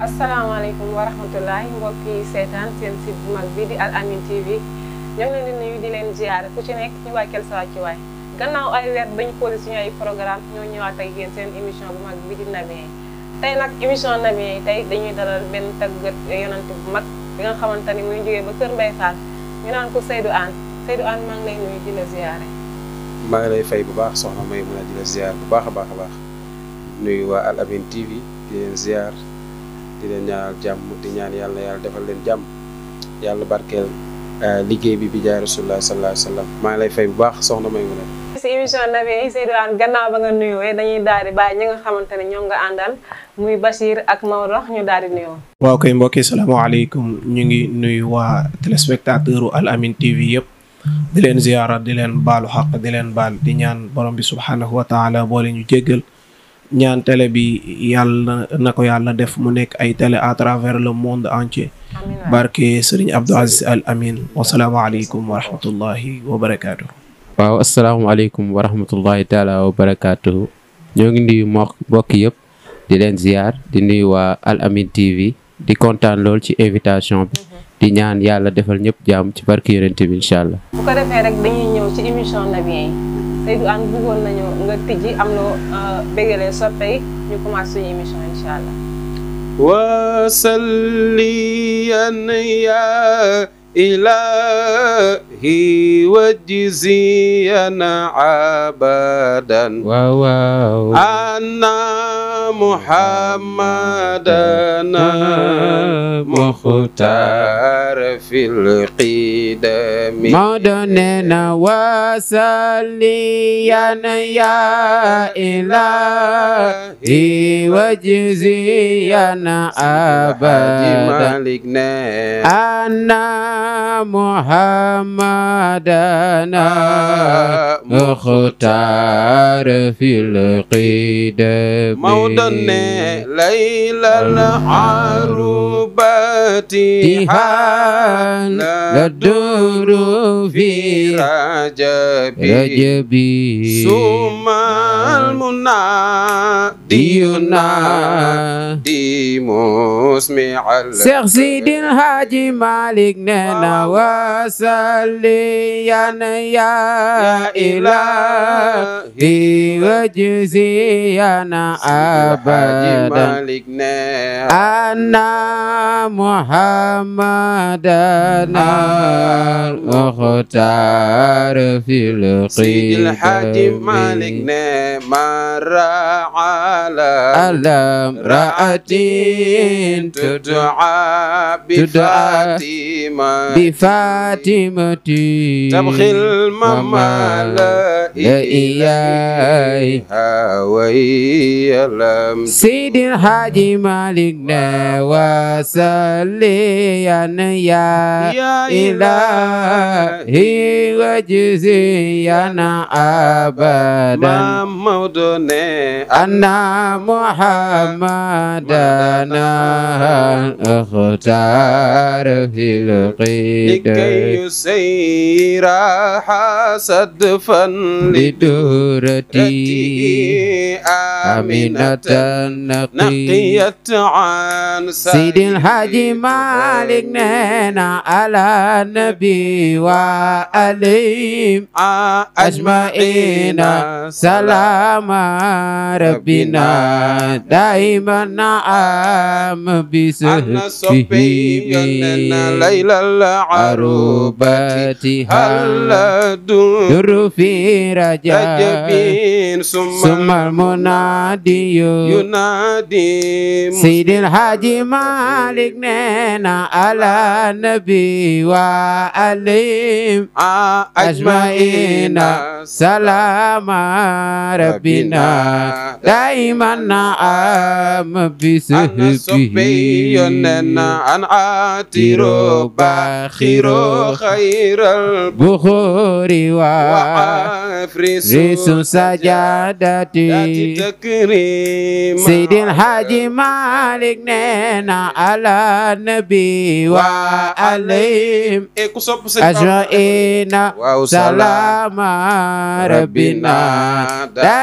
asalaamaaleykum wa rahmatullahi mbokk yi seetaan seen site bu mag bi di Al Amine TV ñoo ngi leen di nuyu di leen ziare ku ci nekk ñu wàcceel sa wàccuwaay gannaaw ay weer bañu posé suñu ay programme ñoo ñëwaat ak yéen seen émission bu mag bi di Nabiyen yi tey nag émission Nabiyen yi tey dañuy dalal benn tàggat yonante bu mag bi nga xamante ni muy jógee ba Kër Mbaye Fall ñu naan ko Seydou Anne Seydou Anne maa ngi lay nuyu di la ziare. maa ngi lay fay bu baax soxna may mën a di la ziar bu baax a baax a baax nuyu waa Al Amine TV di leen ziar di leen ñaanal jàmm di ñaan yàlla yàlla defal leen jàmm yàlla barkeel liggéey bi bi jaay rasulullah sallallahu alayhi wa sallam maa ngi lay fay bu baax soxna may mën a si émission Nabiyen yi Seydou Anne gannaaw ba nga nuyoo dañuy daal di bàyyi ñi nga xamante ne ñoom nga àndal muy Bachir ak Maodo ñu daal di nuyoo. waaw kay mbokki salaamaaleykum ñu ngi nuyu waa téléspectateur Al Amine TV yëpp di leen ziyaara di leen baalu xaq di leen baal di ñaan borom bi subhaanahu wa taala boole ñu jéggal ñaan télé bi yàlla na ko yàlla def mu nekk ay télé à travers le monde entier amiin waay. barke Serigne Abdou Aziz Al Amin wasalaamaaleykum wa rahmatullahi wa barakaatu. waaw asalaamaaleykum wa rahmatullahi taala wa barakaatuhu ñoo ngi nuyu mbokk mbokk yëpp di leen ziar di nuyu waa Al Amine TV di kontaan lool ci invitation bi di ñaan yàlla defal ñëpp jàmm ci barke yonent bi incha allah. bu ko defee rek dañuy ñëw ci émission Nabiyen yi Seydou Anne bëggoon nañu nga tijji am loo bégalee soppe yi ñu commencé suñu émission incha allah. وصليا يا إلهي وجزيا عبدا waaw waaw. أن محمدنا مختار في القدم Maodo nee na wasaliyan ya ilahi wajziyan abadan مالك نعم anna muhammadana mukhtar fil qidam موضن ليلى العروبات Tihan ladur fi رجبي rajabi ثم المنادي ينادي مسمع Cheikh Sidil Haji Malik nee na wasalliyan ya ilahi wajziyan abadan مالك نعم anna muhammadana mukhtar fil سيد الحاج qidam مالك نعم مر على alam ra'atin تدعى تدعى بفاتمة بفاطمتي تبخي الممال لا إياي وهي لم سيد الحاج مالك وسليا يا يا إلهي وجزيا أبدا ما مودني أن محمدنا اختار في لكي القيد يسير حسدفا لدورتي آمنة آمنة نقي نقيت عن سيد الحاج مالك نينا على النبي وعليهم أجمعين سلام ربنا دائما نعم أنا صبي بسهبه ليلى العروبة عروبتي هل هل دون در في رجاء رجبين ثم ثم المنادي ينادي سيد الحاج مالك نينا على النبي وعليهم أجمعين سلام ربنا دائما نعم أنا صبي بسهبه أن عاتر باخر خير بخوري وعافرس ريس سجادتي تكريم سيد الحاج مالك نينا على النبي وعليهم ku sopp sëñ Bamba أجمعين waaw سلام ربنا دائما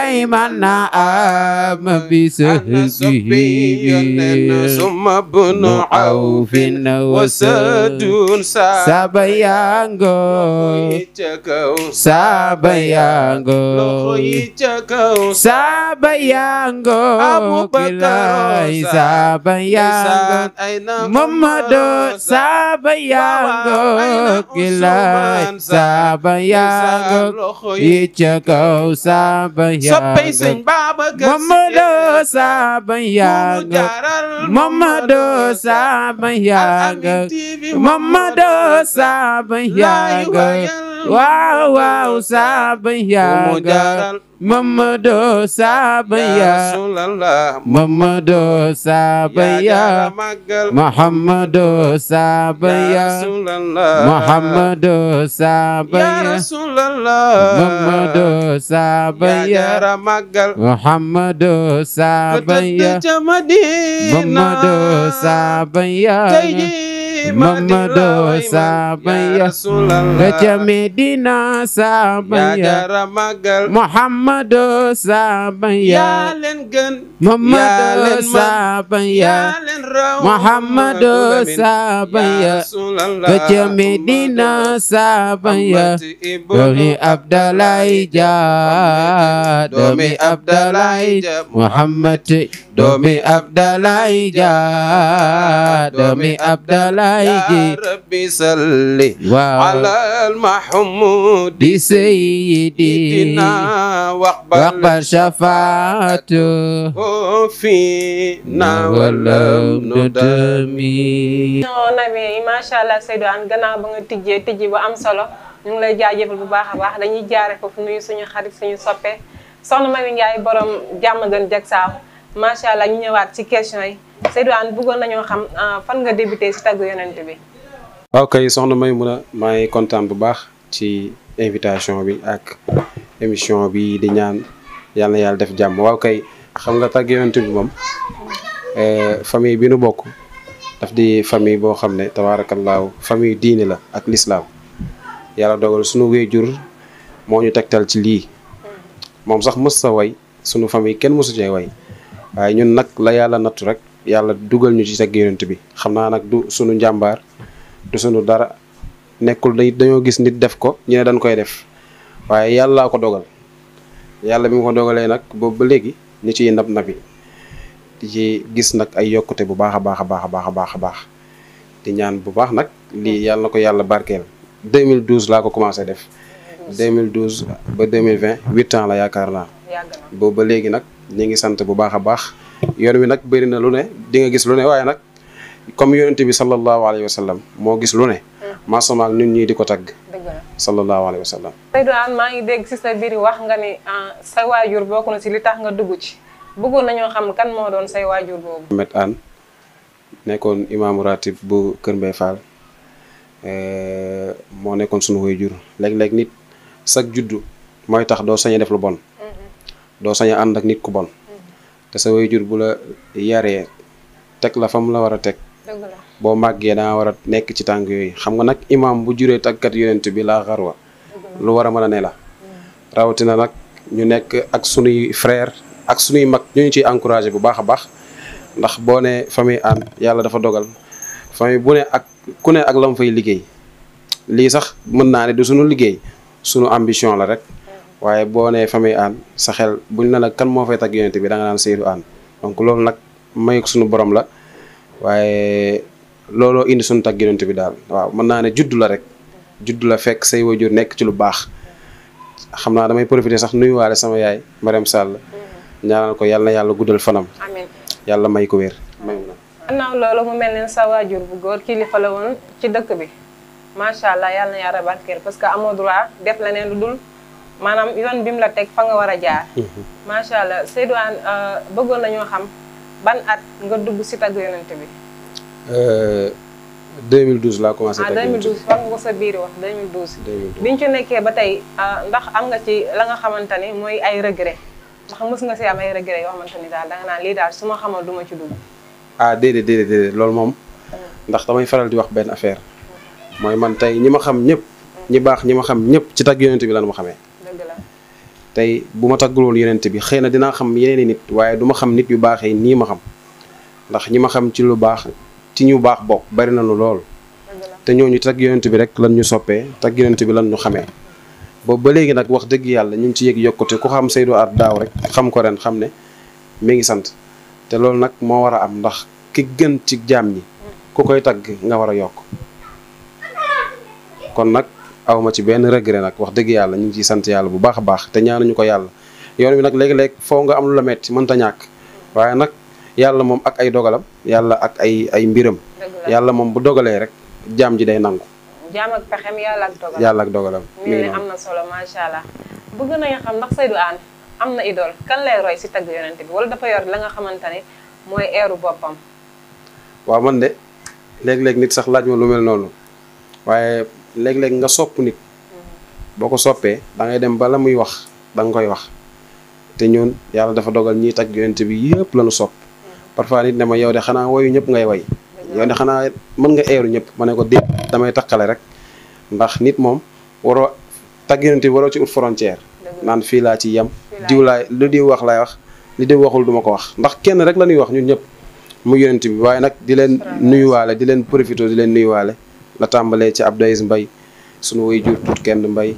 ana ama bi ana soppi yonent summa bunu awfin wasadun sa Saba yango yi ca kaw Saba loxo yango yi ca kaw Saba yango Abubakar Kilay Rosa. Saba yango Ndeysaan ay na Mamado Saba yango Kilay Saba yango loxo yi Ichako Saba soppay sëñ yango Babacar Si Mamado Saba mu yango jaaral Mamado Saba Al yango Amine TV Mamado Saba yango Waaw waaw Saba mu yango jaaral Mamado Saba ya yango Rasulallah Mamado Saba yaa jara yango màggal Muhammadu Saba ya ya Rasulallah Muhammadu Saba ya ya Rasulallah Muhammadu Saba yaa ya jara màggal Muhammadu Saba ya ca Madina Muhammadu Saba ya tey ji Muhammadu Saba ya Rasulallah Raja Medina Saba yaa ya jara màggal Muhammadu Saba yaa ya leen gën yaa Muhammadu leen man Saba ya yaa leen raw Muhammadu Lamin. Saba Ya ya Rasulallah Raja Medina Saba ya Muhammad ibnu Domi Abdallah ja Domi Abdallah Muhammad Domi Abdallah ja Domi Abdallah Ya ji Rabbi salli Waaw ala al-Mahmud di Sayyidi Dina waqbal Waqbal syafaatu fina walam nudami non nabi macha allah Seydou Anne gannaaw ba nga tijjee tijji bu am solo ñu ngi lay jaajëfal bu baax a baax dañuy jaare foofu nuyu suñu xarit suñu soppe soxna Mami Ndiaye borom jàmm gën jag saaw macha allah ñu ñëwaat ci question yi Seydou Anne bëggoon nañoo xam ah, fan nga débuté si tagg yonent bi waaw kay soxna may mun a maa ngi kontaan bu baax ci invitation bi ak émission bi di ñaan yàlla na yàlla def jàmm waaw kay xam nga tàgg yonent bi moom eh, famille bi nu bokk daf di famille boo xam ne tabaarakallaahu famille diine la ak lislaam yàlla dogal sunu wéjur moo ñu tegtal ci lii moom sax mës sa way sunu famille kenn mësu cee way waaye ñun nag la yàlla nattu rek yàlla dugal ñu ci tagg yonent bi xam naa nag du sunu njàmbaar du sunu dara nekkul day dañoo gis nit def ko ñu ne dañ koy def waaye yàllaa ko dogal yàlla bi mu ko dogalee nag boobu ba léegi ñu ciy nab nabi di ci gis nag ay yokkute bu baax a baax a baax a baax a baax a baax di ñaan bu baax nag lii yàlla na ko yàlla barkeel 2012 laa ko commencé def 2012 ba 2020 huit ans la yaakaar naa yàgg na boobu ba léegi nag ñu ngi sant bu baax a baax yoon wi nag bëri na lu ne di nga gis lu ne waaye nag comme yonente bi sallallahu alayhi wa sallam moo gis lu ne maasama ak ñun ñii di ko tagg dëgg la sallallahu alayhi wa sallam Seydou Anne maa ngi dégg si sa biir wax nga ni ah, sa waajur bokk na si li tax nga dugg ci bëggoon nañoo xam kan moo doon say waajur boobu Ahmed Anne nekkoon imaamu ratib bu Kër Mbay Fall eh, moo nekkoon sunu waajur léeg-léeg nit sag juddu mooy tax doo sañ a def lu bon doo sañ a ànd ak nit ku bon te sa waajur bu la yaree teg la fa mu la war a teg dëgg la boo màggee danga war a nekk ci tànk yooyu xam nga nag imaam bu juree tàggat yonent bi laa xarwa lu war a mën a ne la rawatina nag ñu nekk ak sunuy frère ak sunuy mag ñu ñu ciy encouragé bu baax a baax ndax boo ne famille Anne yàlla dafa dogal famille bu ne ak ku ne ak lam fay liggéey lii sax mën naa ne du sunu liggéey sunu ambition la rek waaye boo nee famille Anne sa xel buñ ne la kan moo fay tagg yonent bi da nga naan Seydou Anne donc loolu nag may sunu borom la waaye looloo indi suñu tagg yonent bi daal waaw mën naa ne juddu la rek juddu la fekk say wajur nekk ci lu baax xam naa damay profiter sax nuyuwaale sama yaay Mariam Sall ñaanal ko yàlla na yàlla guddal fanam amiin yàlla may ko wér may na gannaaw loolu mu mel ne sa waajur bu góor kilifa la woon ci dëkk bi macha allah yàlla na yàlla barkeel parce que amoo droit def leneen lu dul maanaam yoon bi mu la teg fa nga war a jaar. macha allah Seydou Anne bëggoon nañoo xam ban at nga dugg si tagg yonent bi. 2012 laa commencé ah tagg yonent bi 2012 wax nga ko sa biir wax 2012. 2012 biñ ci nekkee ba tey ah, ndax am nga ci la nga xamante ni mooy ay regret ndax mës nga si am ay regret yoo xamante ni daal danga naan lii daal su ma xamal du ma ci dugg. ah déedéet déedéet déedéet loolu moom ndax damay faral di wax benn affaire mooy man tey ñi ma xam ñëpp ñi baax ñi ma xam ñëpp ci tagg yonent bi lan ma xamee dëgg la tey bu ma taggul woon yonent bi xëy na dinaa xam yeneen i nit waaye du ma xam nit yu baaxee nii ma xam ndax ñi ma xam ci lu baax ci ñu baax bokk bari na lu lool te ñooñu tag yonent bi rek lan ñu soppee tag yonent bi lan ñu xamee boobu ba léegi nag wax dëgg yàlla ñu ngi ci yëg yokkute ku xam Seydou Art daaw rek xam ko ren xam ne mi ngi sant te loolu nag moo war a am ndax ki gën ci jaam ñi ku koy tagg nga war a yokk kon nag awma ci benn regret nag wax dëgg yàlla ñu ngi ciy sant yàlla bu baax a baax te ñaanuñu ko yàlla yoon bi nag léegi-léeg foo nga am lu la metti mënta ñàkk waaye nag yàlla moom ak ay dogalam yàlla ak ay ay mbiram yàlla moom bu dogalee rek jaam ji day nangu jaam ak pexem yàlla ak dogalam yàlla ak dogalam mi ne am na solo macha allah bëgg nañu xam ndax Seydou Anne am na idole kan lay roy si tagg yonent bi wala dafa yor la nga xamante ne mooy eeru boppam waaw man de léeg-léeg nit sax laaj ma lu mel noonu waaye léeg-léeg nga sopp nit boo ko soppee da ngay dem ba la muy wax da nga koy wax te ñun yàlla dafa dogal ñiy tagg yonent bi yëpp la ñu sopp parfois nit ne ma yow de xanaa woyu ñëpp ngay way yow de xanaa mën nga eeru ñëpp ma ne ko déet damay takkale rek ndax nit moom waroo tagg yonent bi waroo ci ut frontière naan fii laa ci yem diw laay lu diw wax laay wax li diw waxul duma ko wax ndax kenn rek la ñuy wax ñun ñëpp mu yonent bi waaye nag di leen nuyuwaale di leen profité di leen nuyuwaale la tàmbalee ci Abdou Aziz Mbaye sunu way jur tut kenn mbay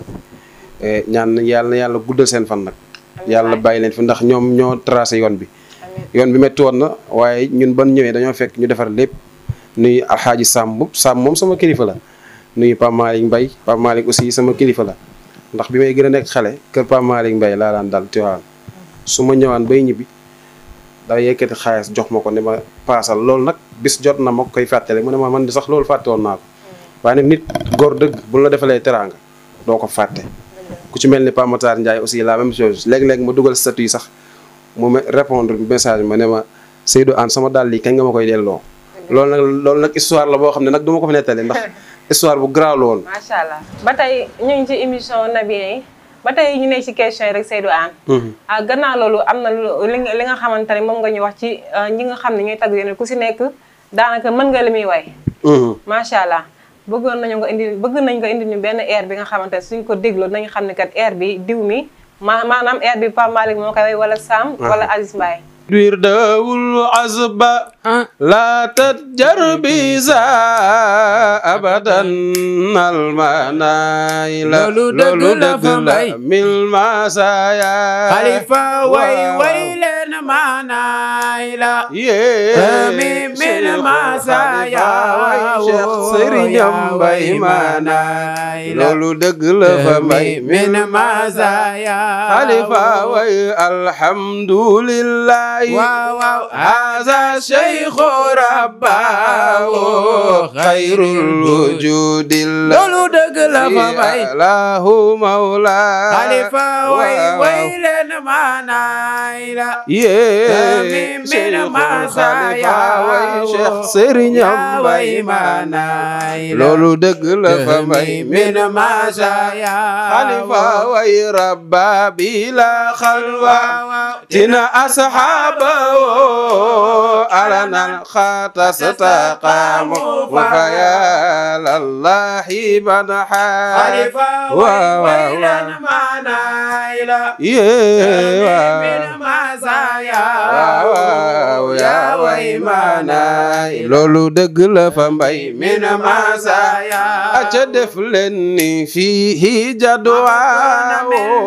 ñaan yàlla na yàlla guddal seen fan nag yàlla bàyyi leen fi ndax ñoom ñoo tracé yoon bi yoon bi métti woon na waaye ñun ban ñëwee dañoo fekk ñu defar lépp nuyu alxaaji Samb Samb moom sama kilifa la nuyu Pape Malick Mbaye Pape Malick aussi sama kilifa la ndax bi may gën a nekk xale kër Pape Malick Mbaye laa daan dal Tiwaawan su ma ñëwaan bay ñibbi da yëkkati xaalis jox ma ko ne ma paasal loolu nag bis jot na ma koy fàttale mu ne ma man di sax loolu fàtte woon naa ko waaye nag nit góor dëgg bu la defalee teraanga doo ko fàtte ku ci mel ni Pape Matar Ndiaye aussi la même chose léeg-léeg ma dugal statut yi sax mu répondre message ma ne ma Seydou Anne sama dàll yi kañ nga ma koy delloo loolu nag loolu nag histoire la boo xam ne nag du ma ko fi nettali ndax histoire bu garaaw la woon macha allah ba tey ñu ngi ci émission Nabiyen yi ba tey ñu nekk ci question yi rek Seydou Anne ah gannaaw loolu am na lu li nga li nga xamante ne moom nga ñu wax ci ñi nga xam ne ñooy tagg yeneen ku si nekk daanaka mën nga li muy way macha allah bëggoon nañu nga indi bëgg nañ nga indi ñu benn air bi nga xamante ne suñ ko dégloo nañu xam ne kat air bi diw mi ma maanaam air bi Pape Malick moo koy way wala Sam wala Aziz Mbaye wirdawul azba la tatjar bisa abadan almanayla loolu dëgg la fa mbay mil masaya xalifa way way leen maanaay la mi min masaya Cheikh Sëriñam Mbay maanaay loolu dëgg la fa mbay min masaya xalifa way alhamdulillah waaw waaw هذا شيخ رباه خير الوجود loolu dëgg la fa mbay له مولا xalifa way way leen maanaay la يا min masaya Cheikh Sëriñam Mbay maanaay loolu dëgg la fa mbay min masaya xalifa way rabba bila xalwa tina asxaaba alana xaata staqaamu fa yalallahi man xalifa way way leen maanaay la min masaya waaw yaa way maanaay loolu dëgg la fa mbay min masaya aca def leen ni fii jadwaa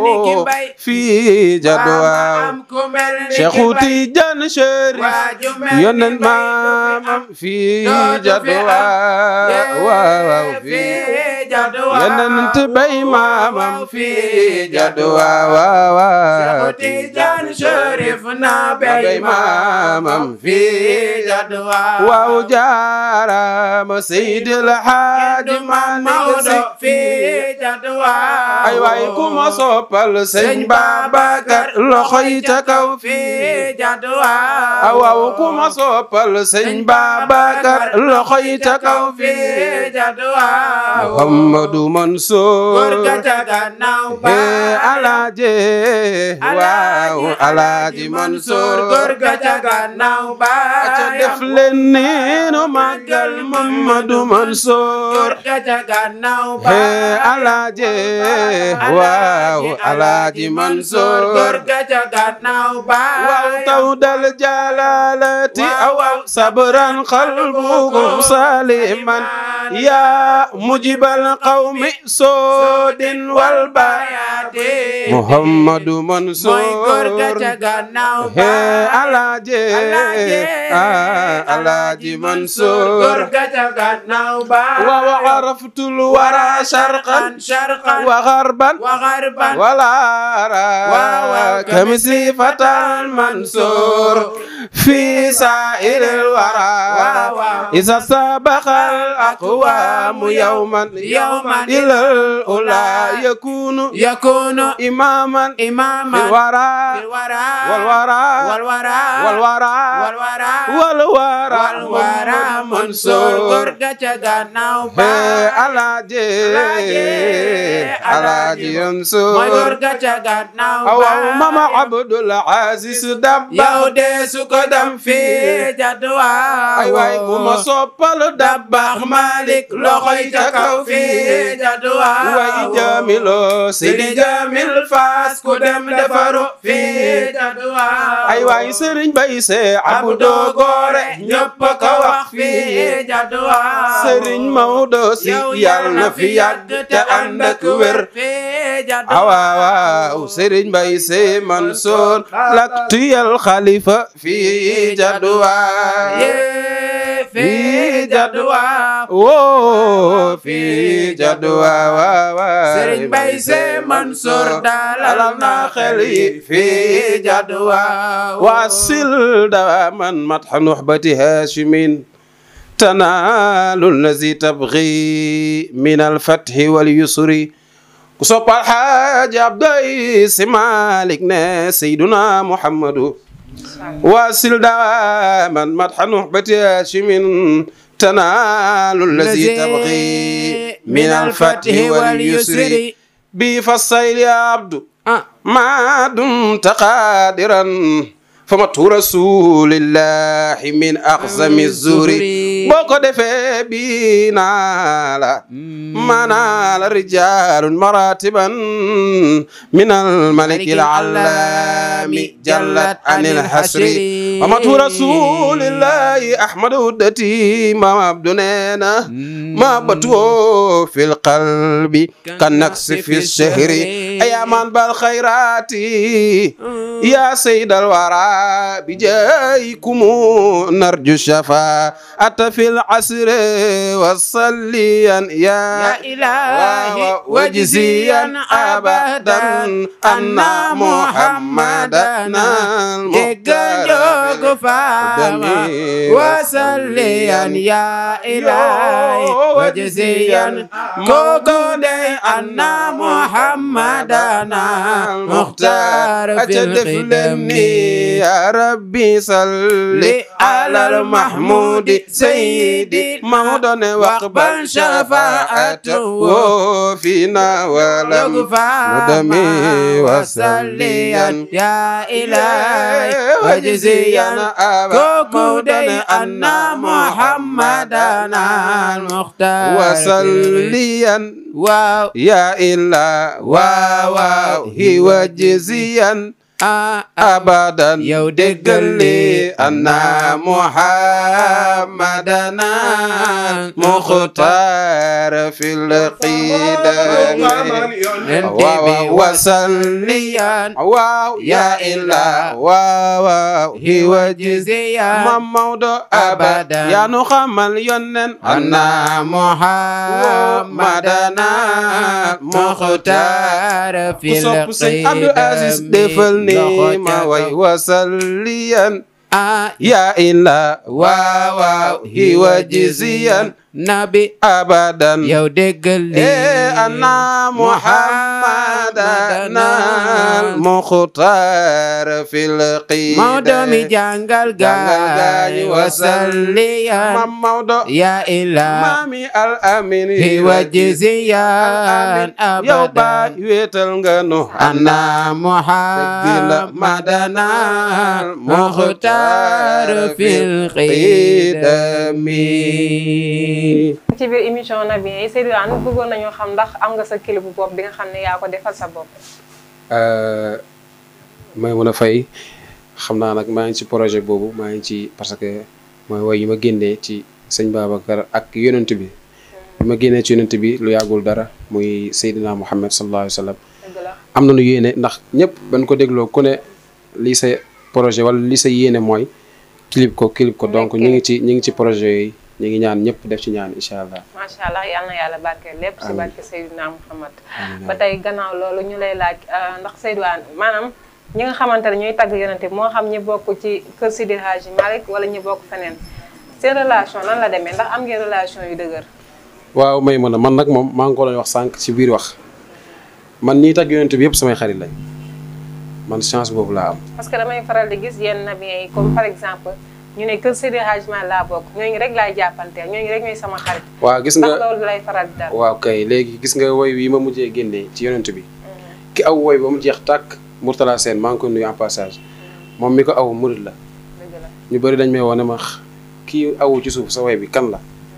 fii jadwaa Cheikhu Tijaan Chérif yonent maamam fii jadwaa waaw fii yonent bay maamam fii jadwaa waaw Tijaan Chérif na bay maamam fii jadwaa waaw jaarama Seydil Haaji Maalik Si fii jadwaa ay waay ku ma soppal sëñ Babacar loxo yi ca kaw fii jadwaa waaw ku ma soppal sëñ Babacar loxo yi ca kaw fii jadwaa Muhammadu Mansour góor ga ca gannaaw ba eh alaaje waaw alaaji Mansour góor ga ca gannaaw ba ca def leen ni nu màggal Mamadu Mansour ga ca gannaaw he alaaji waaw alaaji Mansour góor ga ca gannaaw baay waaw taw dal jalalati awaw sabran qalbukum saliman ya mujibal qawmi sodin wal bayaate Muhammadu mooy góor ga ca Mansour gannaaw he baay alaaji Alaaji. ah alaaji góor Mansour ga ca gannaaw baay wa araftul wara sharqan sharqan wa gharban wa gharban ولا واو أرى كمثل فتى المنصور في سائر الورى واو واو. إذا سبق الأقوام يوما يوما إلى الأولى يكون يكون إماما في إماما الورى الورى والورى والورى والورى والورى والورى والورى منصور góor ga ca gannaaw Hey, baay Alaaji Alaaji. Alaaji Mansour mooy góor ga ca gannaaw awaw baay mama Abdul Aziz Dabba yow de su ko dem fii jadduwaa ay waay bu ma soppal Dabba Malik loxoy ca kaw fii jadduwaa way jamilo Sidi Jamil Faas ku dem defaru fii jadduwaa ay waay Sëriñ Bay Se Abdou Gore ñëpp ko wax fii jadduwaa Sëriñ Maodo Si yow yàlla na fi yàgg te ànd ak wér fii jadduwaa awaa waaw Sëriñ Bay Se Mansour l'aktuyel xalifa fii jadduwaa yee fii jadduwaa woo fii jadduwaa waaw Sëriñ Bay Se Mansour dalal na xel yi fii jadduwaa واصل دواما مدح نحبة هاشم تنال الذي تبغي من الفتح واليسر وصب الحاج عبد العزيز مالك نا سيدنا محمد واصل دواما مدح نحبة هاشم تنال الذي تبغي من الفتح واليسر بفصيل يا عبد ما دمت قادرا فمت رسول الله من أقسم الزور بوكو دفي بينا لا منال رجال مراتبا من الملك العلام جلت عن الحسر ومت رسول الله أحمد ودتي ما عبدنا ما بتو في القلب كالنقص في الشهر أيامان بالخيرات يا سيد الورى بجايكم نرجو الشفاعة في العصر وصليا يا يا إلهي وجزيا أبدا أن محمدا يجوك فاما وصليا يا إلهي وجزيا كوكو أن محمدا مختار في الخدم يا ربي صل على المحمود سيدي مودن واقبل شفاعته فينا ولم ندمي وصليا يا إلهي وجزيا كوكودي أن محمدا المختار وصليا واو يا إله واو وجزيا آه أبدا yow déggal li anna muhammadana muxtaar fil qiidam waaw wasalliyan waaw ya illa waaw hiwa وجزيا mam Maodo abada yaa nu xamal yonnen anna muhammadana muxtaar مختار ku في sopp sëñ Abdou Aziz defal ni ma way wasalliyan آه ya illa waaw waaw hiwa jiziyan nabi abadan yow déggal li eh anna muhammadan al-mukhtar fil qida Maodo mi jàngal gaay wasalliyan Mam Maodo ya ilah mami al amin hi wajiziyan yow ba abadan wéetal nga nu anna muhammadan al-mukhtar fil qidami ci biir émission Naby yi Seydou Anne bëggoon nañoo xam ndax am nga sa clip bu bopp bi nga xam ne yaa ko defal sa bopp. may mën a fay xam naa nag maa ngi ci projet boobu maa ngi ci parce que mooy woy yi ma génnee ci sëñ Babacar ak yonent bi bi ma génnee ci yonent bi lu yàggul dara muy Seydina Muhammad sallallahu alayhi wa sallam dëgg la am na nu yéene ndax ñëpp bañ ko dégloo ku ne lii sa projet wala lii sa yéene mooy clip ko clip ko donc ñu ngi ci ñu ngi ci projet yooyu ñu ngi ñaan ñëpp def ci ñaan incha allah. macha allah yal na yàlla barkeel lépp si Amiin. barke Seydina Muhammad Amiin. ba tey gannaaw loolu ñu lay laaj euh, ndax Seydou Anne maanaam ñi nga xamante ne ñooy tagg yonente bi moo xam ñi bokk ci kër Sidi Hadji Malick wala ñi bokk feneen seen relation nan la demee ndax am ngeen relation yu dëgër. waaw may mën a man nag moom maa ngi ko doon wax sànq ci biir wax man ñiy tagg yonent bi yëpp samay xarit lañ man chance boobu laa am. parce que damay faral di gis yenn nabiyen yi comme par exemple ñu ne kër Sidi Hadji Malick laa bokk ñooñu rek laay jàppanteel ñooñu rek ñooy sama xarit. waaw gis ndax nga loolu lay faral di dal. waaw kay léegi gis nga woy wi ma mujjee génnee ci yonent bi ki aw woy ba mu jeex tàkk Mourtala Sène maa ngi koy nuyu en passage moom mi ko aw murid la dëgg la ñu bëri dañ may woo ne ma kii awu ci suuf sa woy bi kan la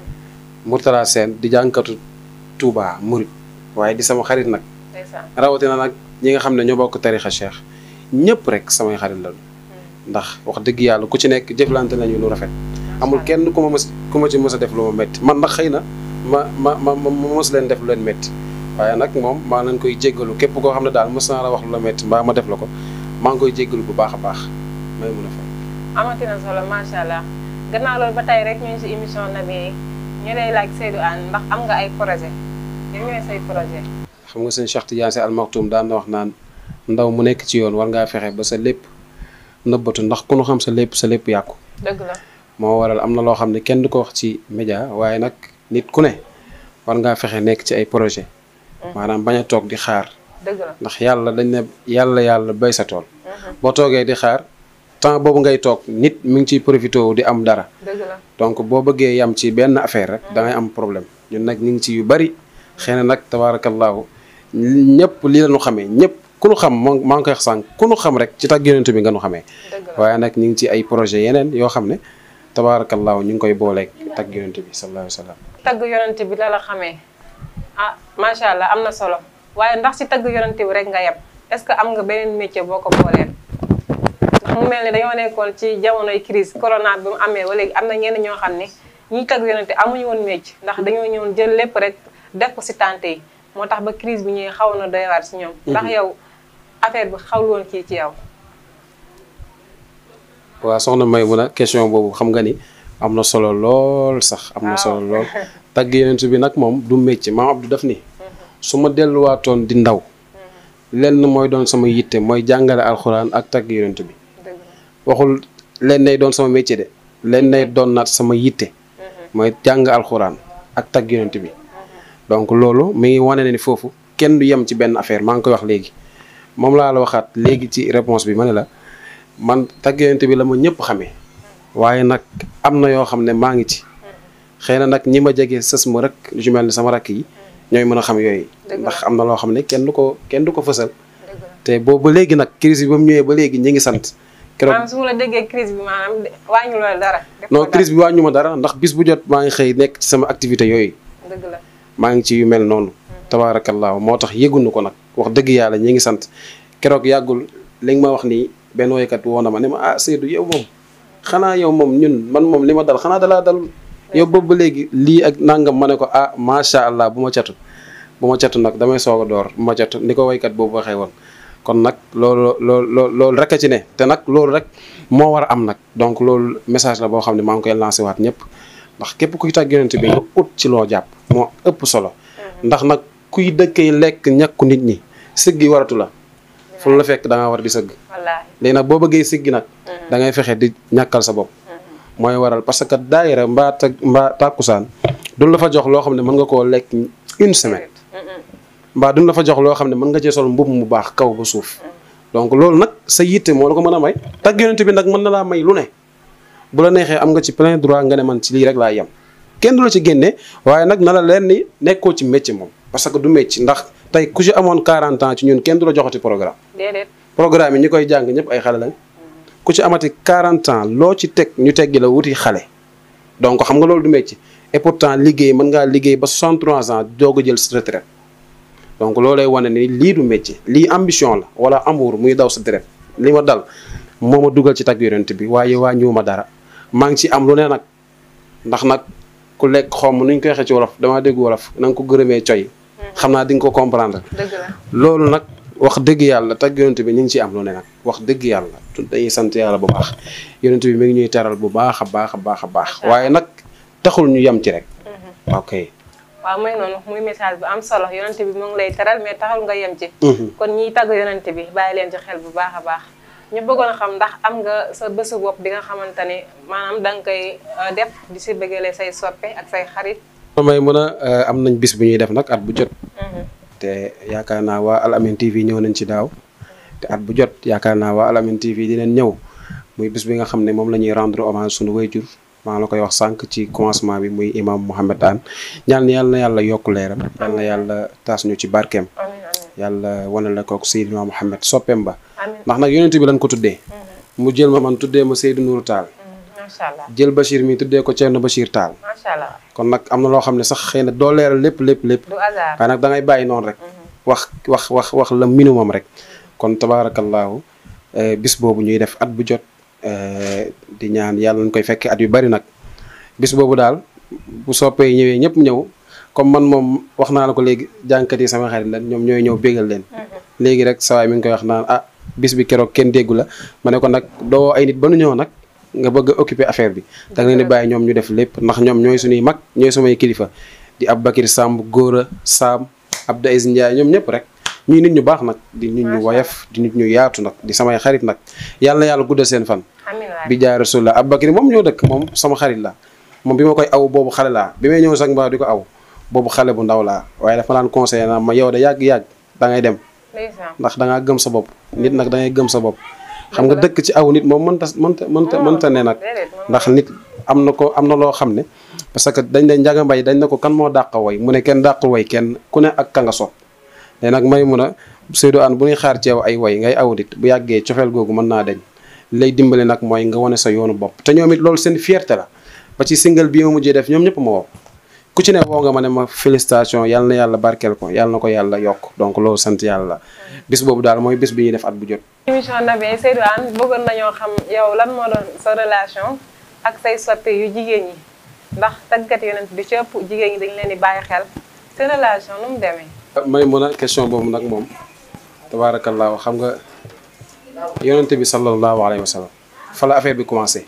Mourtala Sène di jànkatu Touba murid waaye di sama xarit nag ndeysaan. rawatina nag ñi nga xam ne ñoo bokk tarixa cheikh ñëpp rek samay xarit la ndax wax dëgg yàlla ku ci nekk jëflante nañu lu rafet amul kenn ku ma mës ku ma ci mës a def lu ma métti man nag xëy na ma ma ma ma mës leen def lu leen métti waaye nag moom maa leen koy jéggalu képp koo xam ne daal mës naa la wax lu la métti mbaa ma def la ko maa ngi koy jéggalu bu baax a baax may mun a fay amati na solo macha allah gannaaw loolu ba tey rek ñu ngi si émission Naby yi ñu lay laaj Seydou Anne ndax am nga ay projet yan ñooy say projet xam nga seen Cheikh Tidiane Sy Al Maktoum daan na wax naan ndaw mu nekk ci yoon war ngaa fexe ba sa lépp nëbbatu ndax ku nu xam sa lépp sa lépp yàqu dëgg la moo waral am na loo xam ne kenn du ko wax ci média waaye nag nit ku ne war ngaa fexe nekk ci ay projet maanaam bañ a toog di xaar dëgg la ndax yàlla dañ ne yàlla yàlla bay sa tool boo toogee di xaar temps boobu ngay toog nit mi ngi ciy profité wu di am dara dëgg la donc boo bëggee yam ci benn affaire rek da ngay am problème ñun nag ñu ngi ci yu bari xëy na nag tabaarakallaahu ñëpp lii la ñu xamee ñëpp ku nu xam moo maa ngi koy wax sànq ku nu xam rek ci tag yonent bi nga nu xamee dëgg la waaye nag ñu ngi ci ay projet yeneen yoo xam ne tabaarakallaahu ñu ngi koy booleeg tag yonent bi sallallahu alayhi wa sallam tagg yonente bi la la xamee ah macha allah am na solo waaye ndax si tagg yonente bi rek nga yem est ce que am nga beneen métier boo ko booleen mu mel ni dañoo nekkoon ci jamonoy crise corona bi mu amee ba léegi am na ñenn ñoo xam ne ñiy tagg yonente amuñu woon métier ndax dañoo ñëwoon jël lépp rek def ko si tante yi moo tax ba crise bi ñëwee xaw na doy waar si ñoom ndax yow affaire bi xawul woon kii ci yow waaw soxna May mun a question boobu xam nga ni am na solo lool sax am na solo lool tagg yonent bi nag moom du métier maam Abdou daf ni su ma delluwaatoon di ndaw lenn mooy doon sama yitte mooy jàngale alxuraan ak tagg yonent bi dëgg la waxul leen nay doon sama métier de leen nay doon naat sama yitte mooy jàng alxuraan ak tagg yonent bi donc loolu mi ngi wane ne ni foofu kenn du yem ci benn affaire maa ngi koy wax léegi moom laa la waxaat léegi ci réponse bi ma ne la man tagg yonent bi la ma ñëpp xamee waaye nag am na yoo xam ne maa ngi ci xëy na nag ñi ma jege sës ma rek lu ci mel ni sama rakk yi ñooy mën a xam yooyu Dëgg la. ndax am na loo xam ne kenn du ko kenn du ko fësal dëgg la te boobu ba léegi nag crise bi ba mu ñëwee ba léegi ñi ngi sant keroog maanaam su ma la déggee crise bi maanaam wàññi loolu dara def non ko crise bi wàññu ma dara ndax bis bu jot maa ngi xëy nekk ci sama activité yooyu dara. dëgg la maa ngi ci yu mel noonu tabaarakallaahu moo tax yëgunu ko nag wax dëgg yàlla ñi ngi sant keroog yàggul li nga ma wax nii benn woykat woo na ma ne ma ah Seydou yow moom xanaa yow moom ñun man moom li ma dal xanaa dalaa dal yow boobu ba léegi lii ak nangam ma ne ko ah macha allah bu ma catu bu ma catu nag damay soog a door bu ma catu ni ko woykat boobu waxee woon kon nag loolu loolu loolu rek a ci ne te nag loolu rek moo war a am nag donc loolu message la boo xam ne maa ngi koy lancé waat ñëpp ndax képp kuy tàgg yonent bi nga ut ci loo jàpp moo ëpp solo ndax nag kuy dëkkee lekk ñàkku nit ñi siggi waratu la fu la fekk da nga war di sëgg wallaahi léegi nag boo bëggee siggi nag da ngay fexe di ñàkkal sa bopp mooy waral parce que daayira mbaa tag mbaa tàkkusaan duñ la fa jox loo xam ne mën nga koo lekk une semaine mbaa duñ la fa jox loo xam ne mën nga cee sol mbubb mu baax kaw ba suuf donc loolu nag sa yitte moo la ko mën a may tagg yonent bi nag mën na laa may lu ne bu la neexee am nga ci plein droit nga ne man ci lii rek laa yem kenn du la ci génne waaye nag na la leen ni nekkoo ci métier moom parce que du métier ndax tey ku ci amoon 40 ans ci ñun kenn du la joxati programme déedéet programme yi ñi koy jàng ñëpp ay xale lañ ku ci amati 40 ans loo ci teg ñu teggi la wuti xale donc xam nga loolu du métier et pourtant liggéey mën ngaa liggéey ba 63 ans doog a jël sa retraite donc loolu lay wane ni lii du métier lii ambition la wala amour muy daw sa deret li ma dal moo ma dugal ci tagg yonent bi waaye waa ñëw ma dara maa ngi ci am lu ne nag ndax nag ku lekk xomm nuñ koy waxee ci wolof damaa dégg wolof na nga ko gërëmee coy xam naa di nga ko comprendre dëgg la loolu nag wax dëgg yàlla tagg yonent bi ñu ngi ciy am lu ne nag wax dëgg yàlla dañuy sant yàlla bu baax yonent bi mi ngi ñuy teral bu baax a baax a baax a baax waaye nag taxul ñu yem ci rek ok waaw muy noonu muy message bu am solo yonent bi mu ngi lay teral mais taxul nga yem ci kon ñiy tagg yonent bi bàyyi leen ci xel bu baax a baax ñu bëggoon a xam ndax am nga sa bésu bopp bi nga xamante ni maanaam da nga koy def di si bëggale say soppe ak say xarit may mën a am nañ bis bu ñuy def nag at bu jot te yaakaar naa waa Al Amine TV ñëw nañ ci daaw te at bu jot yaakaar naa waa Al Amine TV dinañ ñëw muy bis bi nga xam ne moom la ñuy rendre hommage sunu wayjur maa la koy wax sànq ci commencement bi muy imam Mouhamed Anne ñaan yàlla na yàlla yokk leeram yàlla na yàlla taas ñu ci barkeem amiin amiin yàlla wane la kook Seydina Mouhamed soppeem ba amiin ndax nag yonent bi lañ ko tuddee mu jël ma man tuddee ma Seydou Nourou Tall macha allah jël Bachir mi tuddee ko Thierno Bachir Tall macha allah kon nag am na loo xam ne sax xëy na doo leeral lépp lépp lépp du hasard waaye nag da ngay bàyyi noonu rek wax wax wax wax la minimum rek kon tabaarakallaahu bis boobu ñuy def at bu jot di ñaan yàlla nañ koy fekkee at yu bari nag bis boobu daal bu soppee ñëwee ñëpp ñëw comme man moom wax naa la ko léegi jànkat yi sama xarit la ñoom ñooy ñëw bégal leen léegi rek sawaay mi ngi koy wax naan ah bis bi keroog kenn déggu la ma ne ko nag doo ay nit ba nu ñëw nag nga bëgg a occuper affaire bi da nga leen di bàyyi ñoom ñu def lépp ndax ñoom ñooy suñuy mag ñooy samay kilifa di Aboubacry Samb Góora Sam Abdou Aziz Ndiaye ñoom ñëpp rek ñuy nit ñu baax nag di nit ñu woyof di nit ñu yaatu nag di samay xarit nag yàlla na yàlla guddal seen fan amiin waay bi jaay rasulullah Aboubacry moom ñoo dëkk moom sama xarit la moom bi ma koy aw boobu xale laa bi may ñëw sax mbaa di ko aw boobu xale bu ndaw laa waaye dafa naan conseillé naa ma yow de yàgg-yàgg da ngay dem ndeysaan ndax da ngaa gëm sa bopp nit nag da ngay gëm sa bopp xam nga dëkk ci aw nit moom mënta mënta mënta mënta ne nag déedéet moom ndax nit am na ko am na loo xam ne parce que dañ ne njaga mbay dañ ne ko kan moo dàq way mu ne kenn dàqul way kenn ku ne ak ka nga sopp léegi nag may mun a Seydou Anne bu ñuy xaar ci yow ay way ngay awdit bu yàggee cofeel googu mën naa deñ lay dimbali nag mooy nga wane sa yoonu bopp te ñoom it loolu seen fierté la ba ci single bi ma mujjee def ñoom ñëpp ma woo ku ci ne woo nga ma ne ma félicitation yàlla na yàlla barkeel ko yàlla na ko yàlla yokk donc loolu sant yàlla bis boobu daal mooy bis bi ñuy def at bu jot émission Naby Seydou Anne bëggoon nañoo xam yow lan moo doon sa relation ak say soppe yu jigéen ñi ndax taggat yonent bi ci ëpp jigéen ñi dañ leen di bàyyi xel seen relation nu mu demee may mun a question boobu nag moom tabaarakallaahu xam nga yonent bi sallallahu alayhi wa sallam fa la affaire bi commencé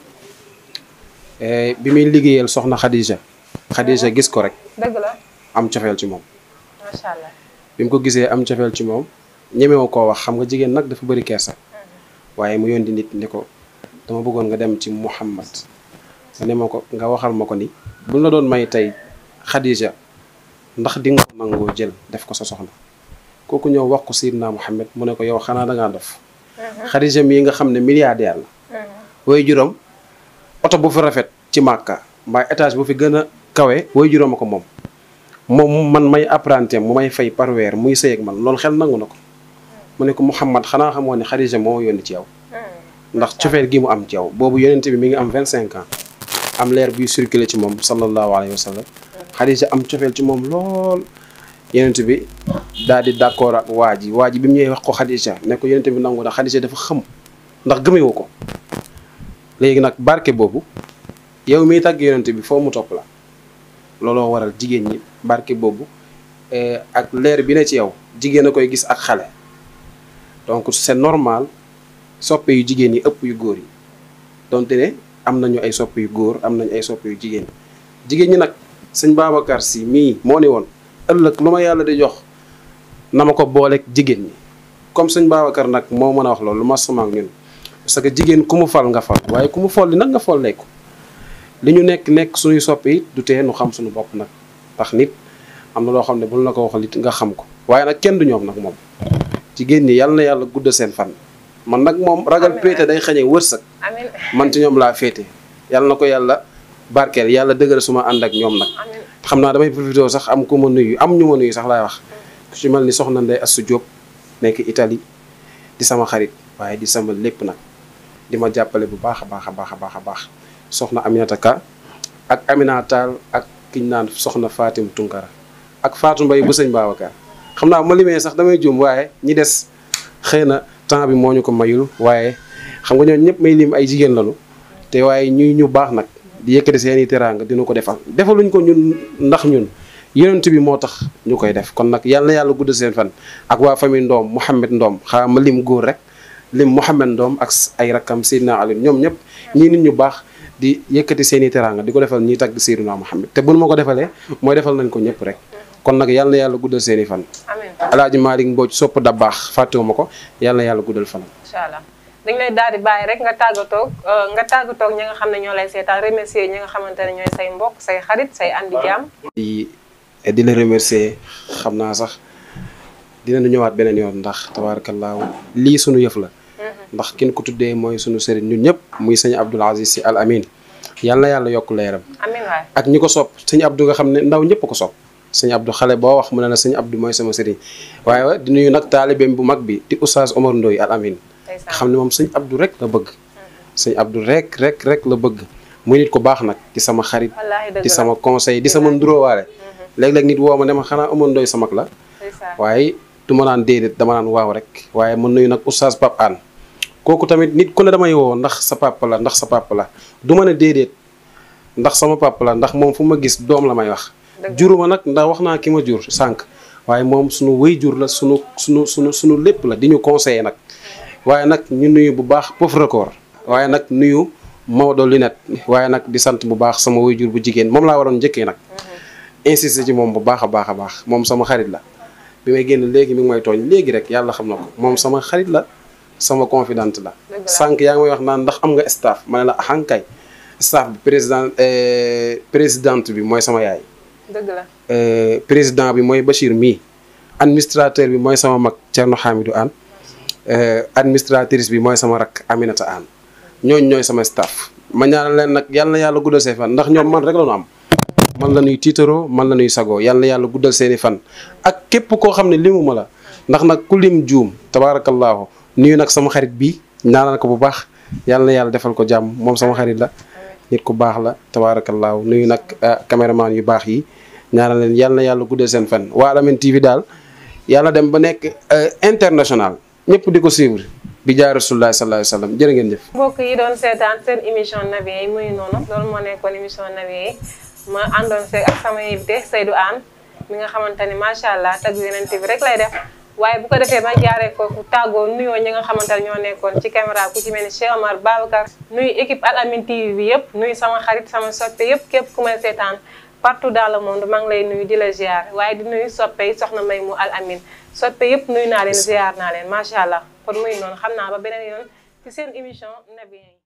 bi muy liggéeyal soxna Khadija Khadija gis ko rek dëgg la am cofeel ci moom macha allah bi mu ko gisee am cofeel ci moom ñemewu koo wax xam nga jigéen nag dafa bëri kersa waaye mu yónni nit ni ko dama bëggoon nga dem ci Muhammad nga ne ma ko nga waxal ma ko ni buñ la doon may tey Khadija ndax di nga ko nangoo jël def ko sa soxna kooku ñëw wax ko Seydina Muhammad mu ne ko yow xanaa da ngaa dof Khadija mii nga xam ne milliardaire la way juróom oto bu fi rafet ci màkka mbaa étage bu fi gën a kawe way juróom a ko moom moom man may apprenti mu may fay par weer muy sëy ak man loolu xel nangu na ko mu ne ko Muhammad xanaa xamoo ne Khadija moo yónni ci yow ndax cofeel gi mu am ci yow boobu yonent bi mi ngi am vingt cinq ans am leer buy circulé ci moom sallallahu alayhi wa sallam Khadija am cofeel ci moom lool yonent bi daal di d'accord ak waa ji waa ji bi mu ñëwee wax ko Khadija ne ko yonent bi nangu na Khadija dafa xam ndax gëmewu ko léegi nag barke boobu yow miy tàgg yonent bi foo mu topp la looloo waral jigéen ñi barke boobu ak leer bi ne ci yow jigéen a koy gis ak xale donc c'est normal soppe yu jigéen yi ëpp yu góor yi donte ne am nañu ay soppe yu góor am nañu ay soppe yu jigéen jigéen ñi nag sëñ Babacar si mii moo ni woon ëllëg lu ma yàlla di jox na ma ko booleeg jigéen ñi comme sëñ Babacar nag moo mën a wax loolu lu ma sama ak ñun parce que jigéen ku mu fal nga fal waaye ku mu folli nag nga folleeku li ñu nekk nekk suñuy soppe it du tee nu xam suñu bopp nag ndax nit am na loo xam ne bul na ko waxal it nga xam ko waaye nag kenn du ñoom nag moom jigéen ñi yàlla na yàlla guddal seen fan man nag moom ragal Amiin. péete day xañee wërsëg amin man ci ñoom laa féete yàlla na ko yàlla barkeel yàlla dëgëral suma ànd ak ñoom nag amin xam naa damay profité sax am ku ma nuyu am ñu ma nuyu sax laay wax ku ci mel ni soxna Ndey Assu Diop nekk Italie di sama xarit waaye di sama lépp nag di ma jàppale bu baax a baax a baax a baax a baax soxna Aminata Ka ak Amina Tall ak kiñ naan soxna Fatim Tunkara ak Fatou Mbaye bu sëñ Babacar xam naa bu ma limee sax damay juum waaye ñi des xëy na temps bi moo ñu ko mayul waaye xam nga ñooñu ñëpp may lim ay jigéen lañu te waaye ñuy ñu baax nag di yëkkati seen i teraanga dina ko defal defaluñ ko ñun ndax ñun yonent bi moo tax ñu koy def kon nag yàlla na yàlla gudd seen fan ak waa famille Ndoom Mouhamed Ndoom xaa ma lim góor rek lim Mouhamed Ndoom ak ay rakkam Seydina Ali ñoom ñëpp ñii nit ñu baax di yëkkati seen i teraanga di ko defal ñiy tagg Seydina Mouhamed te buñ ma ko defalee mooy defal nañ ko ñëpp rek kon nag yàlla na yàlla guddal seen i fan amin alaaji Malick Mbodj sopp da baax fàttewuma ko yàlla na yàlla guddal fanam incha allah dañ lay daal di bàyyi rek nga tàggatoog nga tàggatoog ñi nga xam ne ñoo lay seetaan remercier ñi nga xamante ne ñooy say mbokk say xarit say andi jàmm di di la remercier xam naa sax dinañu ñëwaat beneen yoon ndax tabaarakallaahu lii sunu yëf la ndax kin ko tuddee mooy sunu sëriñ ñun ñëpp muy sëñ Abdoul Aziz Sy Al Amin yàlla na yàlla yokk leeram amin waay ak ñi ko sopp sëñ Abdou nga xam ne ndaw ñëpp ko sopp sëñ Abdou xale boo wax mu ne la sëñ Abdou mooy sama sëriñ waaye di nuyu nag taalibeem bu mag bi di oustaz Omar Ndoye Al Amin nga ndeysaan xam ne moom sëñ Abdou rek la bëgg sëñ Abdou rek rek rek la bëgg muy nit ko baax nag di sama xarit wallaahi dëgg di la sama conseil di sama nduróowaale léeg-léeg nit woo ma ne ma xanaa Omar Ndoye sa mag la ndeysaan waaye du ma naan déedéet dama naan waaw rek waaye mën nuyu nag oustaz Pape Anne kooku tamit nit ku ne damay woo ndax sa papa la ndax sa papa la du ma ne déedéet ndax sama papa la ndax moom fu ma gis doom la may wax juruma nag ndax wax naa ki ma jur sànq waaye moom sunu wéy jur la sunu sunu sunu sunu lépp la di ñu conseiller nag waaye nag ñu nuyu bu baax Pof Record waaye nag nuyu Maodo Lunette waaye nag di sant bu baax sama wéy jur bu jigéen moom laa waroon njëkkee nag insister ci moom bu baax a baax a baax moom sama xarit la bi may génn léegi mi ngi may tooñ léegi rek yàlla xam na ko moom sama xarit la sama confidente la Dëgg la. sànq yaa ngi may wax naan ndax am nga staff ma ne la axankay staff bi président euh, présidente bi mooy sama yaay dëgg la euh, président bi mooy Bachir mii administrateur bi mooy sama mag Thierno Hamidou Anne euh, administratrice bi mooy sama rak Aminata Anne ñooñ ñooy sama staff ma ñaanal leen nag yàlla na yàlla guddal seen fan ndax ñoom man rek la ñu am man la ñuy tiitaroo man la ñuy sagoo yàlla na yàlla guddal seeni fan ak képp koo xam ne limuma la ndax nag ku lim juum tabaarakallaahu nuyu nag sama xarit bi ñaanal ko bu baax yàlla na yàlla defal ko jàmm moom sama xarit la nit ku baax la tabaarakallaahu nuyu nag ah, caméraman yu baax yi ñaanal leen yàlla na yàlla guddal seen fan waa Al Amine TV daal yàlla dem ba nekk euh, international ñëpp di ko suivre bi jaay rasulullah sallallahu alayhi wa sallam jërë ngeen jëf mbokk yi doon seetaan seen émission Nabiyen yi muy noonu loolu moo nekkoon émission Nabiyen yi ma àndoon see ak sama invité Seydou Anne mi nga xamante ni macha allah tagg Yonent bi rek lay def waaye bu ko defee ma jaaree foofu tàggoo nuyoo ñi nga xamante ne ñoo nekkoon ci caméra ku ci mel ni Cheikh Omar Babacar nuyu équipe Al Amine TV bi yëpp nuyu sama xarit sama soppe yëpp képp ku may seetaan partout dans le monde maa ngi lay nuyu di la ziar waaye di nuyu soppe yi soxna May mu Al Amine soppe yëpp nuyu naa leen ziar naa leen macha allah kon muy noonu xam naa ba beneen yoon ci seen émission Nabiyen yi